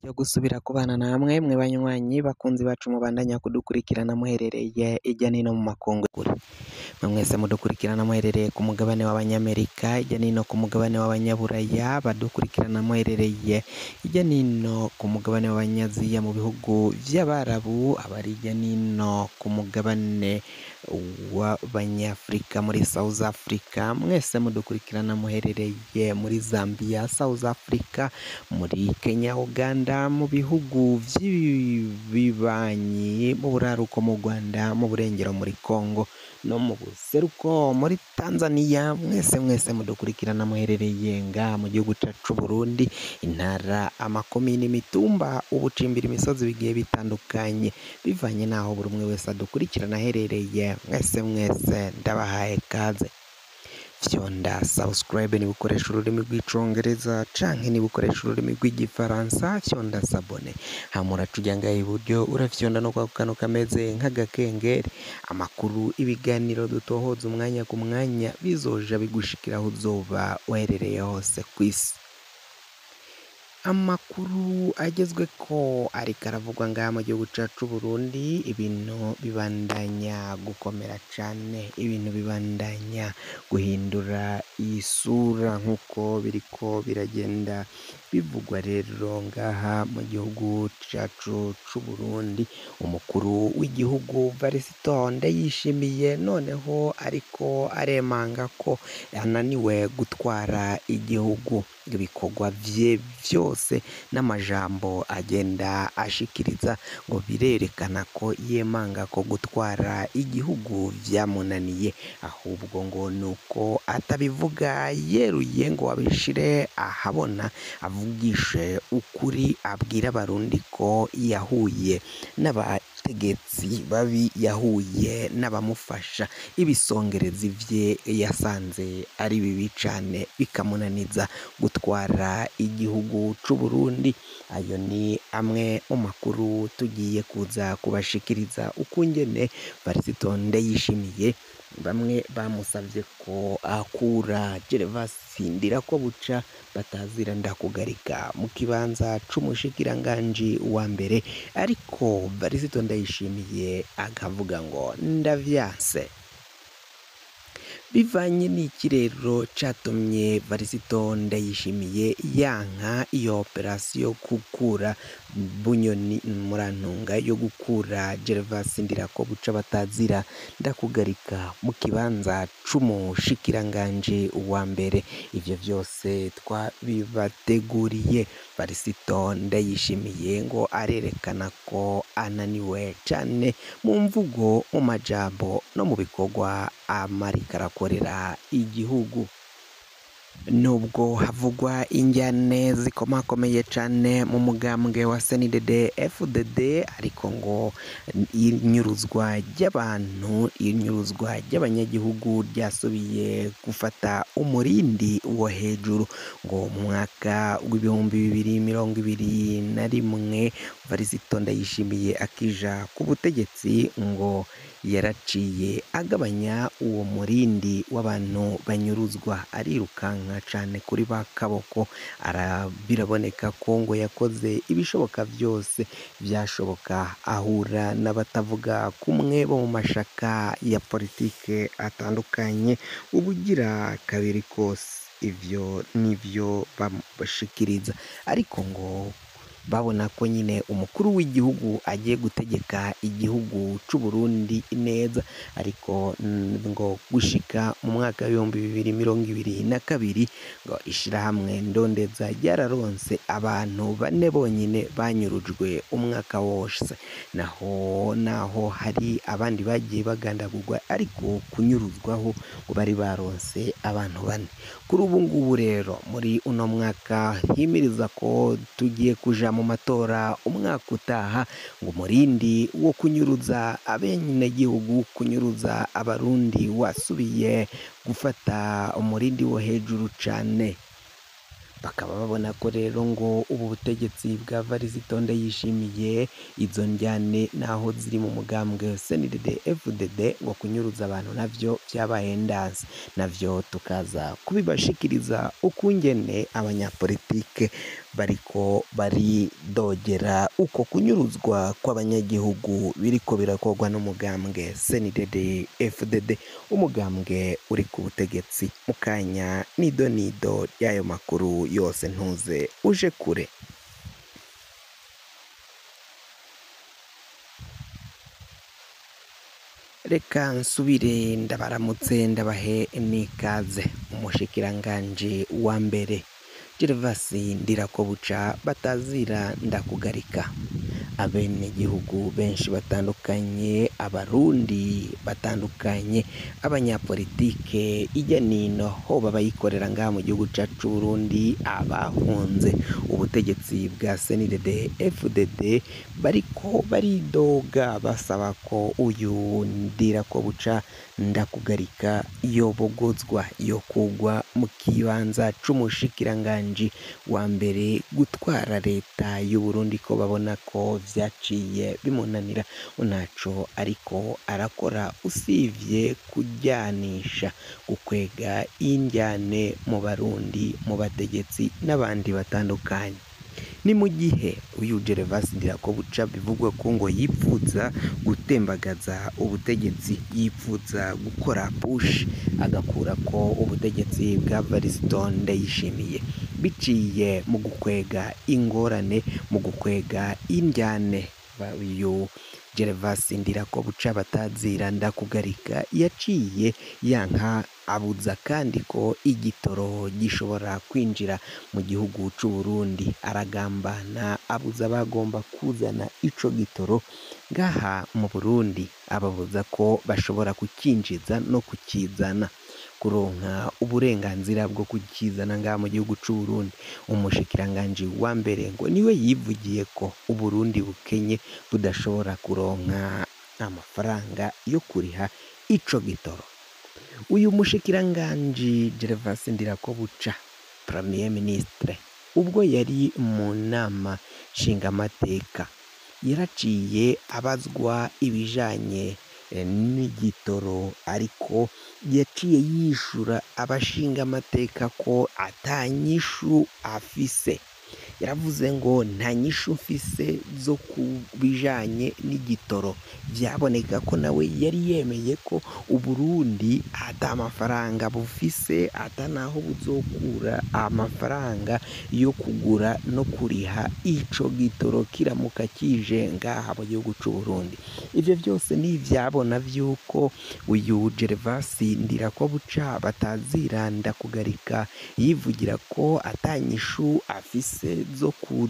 yo gusubira kubana namwe mwe banywanyi bakunzi bacu mubandanya kudukurikirana muherereye ijya nino mu makungu kure mwe mwese mudukurikirana muherereye ku mugabane w'abanyamerika ijya nino ku mugabane w'abanyaburaya badukurikirana muherereye ijya nino ku mugabane w'abanyaziya mu bihugu by'abarabu abari ijya nino ku mugabane w'abanyafurika muri South Africa mwese mudukurikirana muherereye muri Zambia South Africa muri Kenya Uganda mu bihugu by'ibibanyi mu buraruko mu Rwanda mu burengero muri Congo no mu buseruko muri Tanzania mwese mwese mudukurikirana muherereye nga mu gihugu cyacu Burundi intara amakomini imitumba ubucimbira imisozi bigiye bitandukanye bivanye n'aho buri umwe wese adukurikirana aherereye mwese mwese ndabahaye kaze fyonda subscribe niba ukoresha ururimi rw'icongereza canke niba ukoresha ururimi rw'igifaransa fyonda sabone hama uraca ngaha iburyo urafyonda no kwa kantu kameze nk'agakengeri amakuru ibiganiro dutohoza umwanya ku mwanya bizoja bigushikira aho uzoba uherereye hose ku isi amakuru agezwe ko ariko aravugwa ngaha mu gihugu cyacu Burundi ibintu bibandanya gukomera cyane ibintu bibandanya guhindura isura nk'uko biriko biragenda bivugwa rero ngaha mu gihugu cyacu c'u Burundi umukuru w'igihugu Varisito Ndayishimiye noneho ariko aremanga ko yananiwe gutwara igihugu ibikorwa vye byose n'amajambo agenda ashikiriza ngo birerekana ko yemanga ko gutwara igihugu byamunaniye ahubwo ngo ni uko atabivuga yeruye ngo abishire ahabona avugishe ukuri abwira abarundi ko yahuye n'abategetsi babi yahuye n'abamufasha ibisongerezi bye yasanze ari bibi cyane bikamunaniza gutwara igihugu c'u Burundi ayo ni amwe mu makuru tugiye kuza kubashikiriza ukungene Varisito Ndayishimiye bamwe bamusabye ko akura Gervasi Ndirakobuca batazira ndakugarika mu kibanza c'umushikiranganji wa mbere ariko Varisito Ndayishimiye akavuga ngo ndavyanse bivanye n'ikirero cyatumye Varisito Ndayishimiye yanka iyo operasiyo gukura bunyoni murantunga yo gukura Gervasi Ndirakobuca batazira ndakugarika mu kibanza c'umushikiranganje wa mbere ivyo byose twabibateguriye Varisito Ndayishimiye ngo arerekana ko ananiwe cyane mu mvugo mu majambo no mu bikorwa amarika arakorera igihugu nubwo havugwa injyane zikomakomeye cyane mu mugambwe wa CNDD FDD ariko ngo inyuruzwa ry'abantu inyuruzwa ry'abanyagihugu ryasubiye gufata umurindi wo hejuru ngo mu mwaka w'ibihumbi bibiri mirongo ibiri na rimwe Varisito Ndayishimiye akija ku butegetsi ngo yaraciye agabanya uwo murindi w'abantu banyuruzwa arirukanka cyane kuri ba kaboko biraboneka ko ngo yakoze ibishoboka byose byashoboka ahura n'abatavuga kumwe bo mu mashaka ya politike atandukanye ubugira kabiri kose ivyo nivyo bashikiriza ariko ngo babona ko nyine umukuru w'igihugu agiye gutegeka igihugu c'u Burundi neza ariko ngo gushika mu mwaka w'ibihumbi bibiri mirongo ibiri na kabiri ngo ishirahamwe ndondeza ryararonse abantu bane bonyine banyurujwe umwaka wose naho naho hari abandi bagiye bagandagurwa ariko kunyuruzwaho ngo bari baronse abantu bane kuri ubu ngubu rero muri uno mwaka himiriza ko tugiye kuja mu matora umwaka utaha ngo umurindi wo kunyuruza abenegihugu kunyuruza abarundi wasubiye gufata umurindi wo hejuru cyane bakaba babona ko rero ngo ubu butegetsi bwa Varisito Ndayishimiye izo njyane naho ziri mu mugambwe CNDD FDD ngo kunyuruza abantu navyo vyabaye ndanse navyo tukaza kubibashikiriza ukungene abanyapolitike bariko baridogera uko kunyuruzwa kw'abanyagihugu biriko birakorwa n'umugambwe CNDD FDD umugambwe uri ku butegetsi mu kanya nido nido y'ayo makuru yose ntuze uje kure reka nsubire ndabaramutse ndabahe n'ikaze umushikiranganji wa mbere Gervasi Ndirakobuca batazira ndakugarika abenegihugu benshi batandukanye abarundi batandukanye abanyapolitike ijya nino ho babayikorera ngaha mu gihugu cacu c'Uburundi abahunze ubutegetsi bwa CNDD FDD bariko baridoga basaba ko uyu Ndirakobuca ndakugarika yobogozwa yokugwa mu kibanza c'umushikiranganji wa mbere gutwara leta y'Uburundi ko babona ko vyaciye bimunanira ntaco ariko arakora usivye kujyanisha gukwega injyane mu barundi mu bategetsi n'abandi batandukanye ni mu gihe uyu Gervasi Ndirakobuca bivugwa ko ngo yipfuza gutembagaza ubutegetsi yipfuza gukora push agakura ko ubutegetsi bwa Varisito Ndayishimiye biciye mu gukwega ingorane mu gukwega injyane uyu Gervasi Ndirakobuca batazira ndakugarika yaciye yanka abuza kandi ko igitoro gishobora kwinjira mu gihugu c'u Burundi aragambana abuza bagomba kuzana ico gitoro ngaha mu Burundi ababuza ko bashobora kukinjiza no kukizana kuronka uburenganzira bwo kukizana ngaha mu gihugu c'u Burundi umushikiranganji wa mbere ngo niwe yivugiye ko Uburundi bukenye budashobora kuronka amafaranga yo kuriha ico gitoro uyu mushikiranganji Gervasi Ndirakobuca Premier Ministre ubwo yari mu nama nshingamateka yaraciye abazwa ibijanye n'igitoro ariko yaciye yishura abashingamateka ko atanyishu afise yaravuze ngo nta nyishu mfise zo ku bijanye n'igitoro vyaboneka ko nawe yari yemeye ko Uburundi ata mafaranga bufise ata naho buzokura amafaranga yo kugura no kuriha ico gitoro kiramuka kije ngaha mu gihugu c'u Burundi ivyo vyose ni ivyabona vy'uko uyu Gervasi Ndirakobuca batazira ndakugarika yivugira ko atanyishu afise zo ku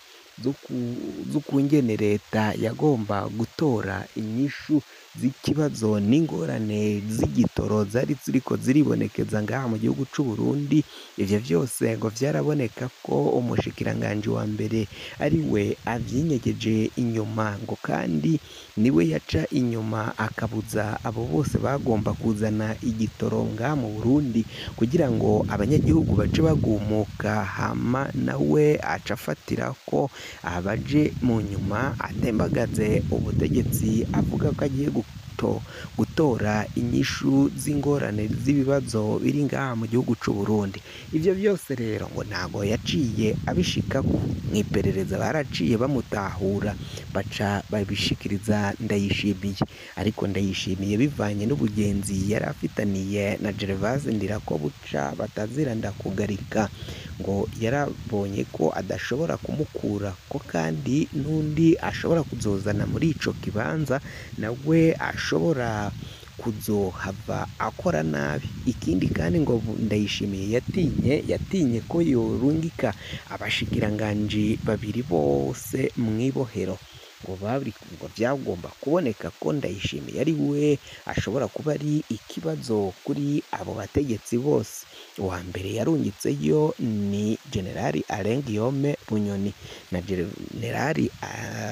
zo kungene leta yagomba gutora inyishu z'ikibazo n'ingorane z'igitoro zari ziriko ziribonekeza ngaha mu gihugu c'u Burundi ivyo vyose ngo vyaraboneka ko umushikiranganji wa mbere ari we avyinyegeje inyuma ngo kandi niwe yaca inyuma akabuza abo bose bagomba kuzana igitoro ngaha mu Burundi kugira ngo abanyagihugu bace bagumuka hama nawe aca afatira ko abaje mu nyuma atembagaze ubutegetsi avuga ko agiye gutora inyishu z'ingorane z'ibibazo biri ngaha mu gihugu c'u Burundi ivyo byose rero ngo ntago yaciye abishikako mw'iperereza baraciye bamutahura baca babishikiriza Ndayishimiye ariko Ndayishimiye bivanye n'ubugenzi yari afitaniye na Gervase Ndirakobuca batazira ndakugarika ngo yarabonye ko adashobora kumukura ko kandi n'undi ashobora kuzozana muri ico kibanza nawe ashobora kuzohava akora nabi ikindi kandi ngo Ndayishimiye yatinye yatinye ko yorungika abashikiranganji babiri bose mw'ibohero ngo bari ngo byagomba kuboneka ko Ndayishimiye ari we ashobora kuba ari ikibazo kuri abo bategetsi bose uwa mbere yarungitseyo ni generali Alain Guillaume Bunyoni na generali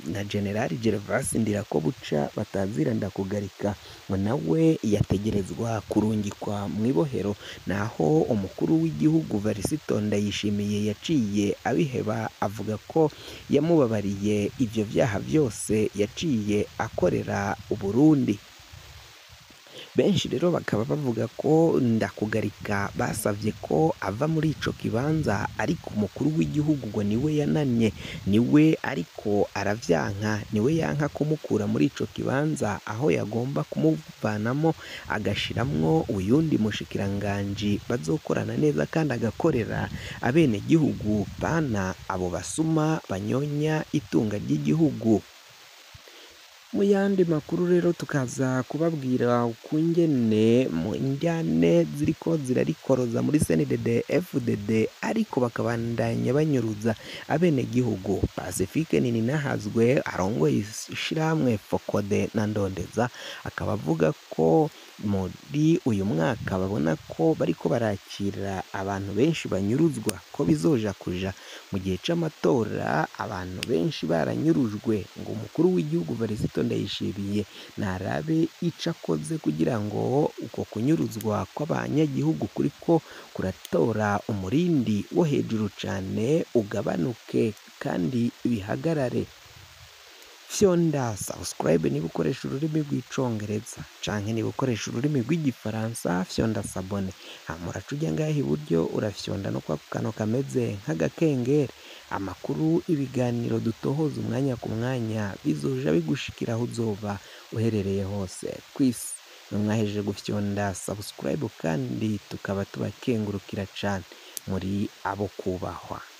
na generali gervasi ndirakobuca batazira ndakugarika ngo nawe yategerezwa kurungikwa mu ibohero naho umukuru w'igihugu varisito ndayishimiye yaciye abiheba avuga ko yamubabariye ivyo vyaha vyose yaciye akorera uburundi benshi rero bakaba bavuga ko ndakugarika basavye ko ava muri ico kibanza ariko umukuru w'igihugu ngo niwe yananye niwe ariko aravyanka niwe yanka kumukura muri ico kibanza aho yagomba kumuvanamo agashiramwo uyundi mushikiranganji bazokorana neza kandi agakorera abenegihugu bana abo basuma banyonya itunga ry'igihugu mu yandi makuru rero tukaza kubabwira ukungene mu njyane ziriko zirarikoroza muri CNDD FDD ariko bakabandanya banyuruza abenegihugu Pacifique Nininahazwe arongoye ishirahamwe Fokode na Ndondeza akaba avuga ko muri uyu mwaka babona ko bariko barakira abantu benshi banyuruzwa ko bizoja kuja mu gihe c'amatora abantu benshi baranyurujwe ngo umukuru w'igihugu Varisito Ndayishimiye narabe ico akoze kugira ngo uko kunyuruzwa kw'abanyagihugu kuriko kuratora umurindi wo hejuru cane ugabanuke kandi bihagarare fyonda subscribe niba ukoresha ururimi rw'icongereza canke niba ukoresha ururimi rw'igifaransa fyonda sabone hama uraca ujya ngaha iburyo urafyonda no kwa kano kameze nk'agakengeri amakuru ibiganiro dutohoza umwanya ku mwanya bizoja bigushikira aho uzoba uherereye hose kw'isi mwahejeje gufyonda subscribe kandi tukaba tubakengurukira cane muri abo kubahwa